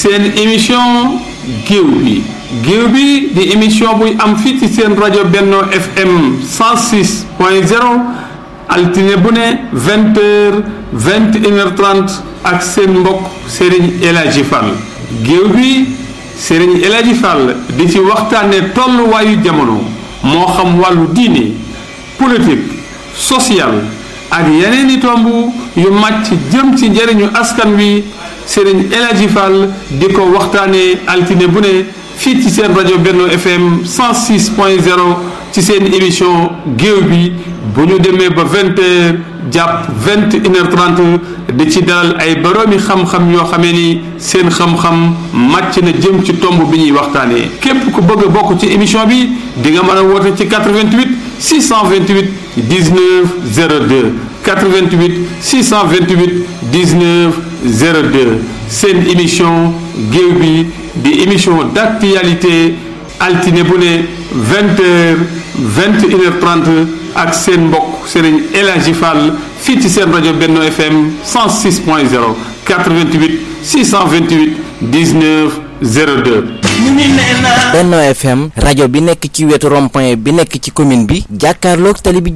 seen émission géew bi géew bi di émission buy am fii ci seen rajo Benno FM 106 point 0 altine bu ne vingt heures vingt et une heure trente ak seen mbokk Serigne El Hadji Fall géew bi Serigne El Hadji Fall di ci waxtaane tolluwaayu jamono moo xam wàllu diine politique social ak yeneen i tomb yu màcc jëm ci njëriñu askan wi Serigne El Hadji Fall di ko waxtaane altine bu ne fii ci seen rajo Benno FM 106 point 0 ci seen émission géew bi bu ñu demee ba vingt heures jàpp vingt une heure trente di ci dalal ay boroomi xam-xam yoo xamee ni seen xam-xam màcc na jëm ci tomb bi ñuy waxtaanee képp ku bëgg a bokk ci émission bi di nga mën a woote ci 88 628 19 02 88 628 19 02 seen émission géew bi di émission d'actualité altine bu ne vingt heures vingt une heure trente ak seen mbokk Serigne El Hadji Fall fii ci seen rajo Benno FM 106 point 0 88 628 19 02. Benno FM rajo bi nekk ci wetu rond-point bi nekk ci commune bi jàkkaarloog tali bi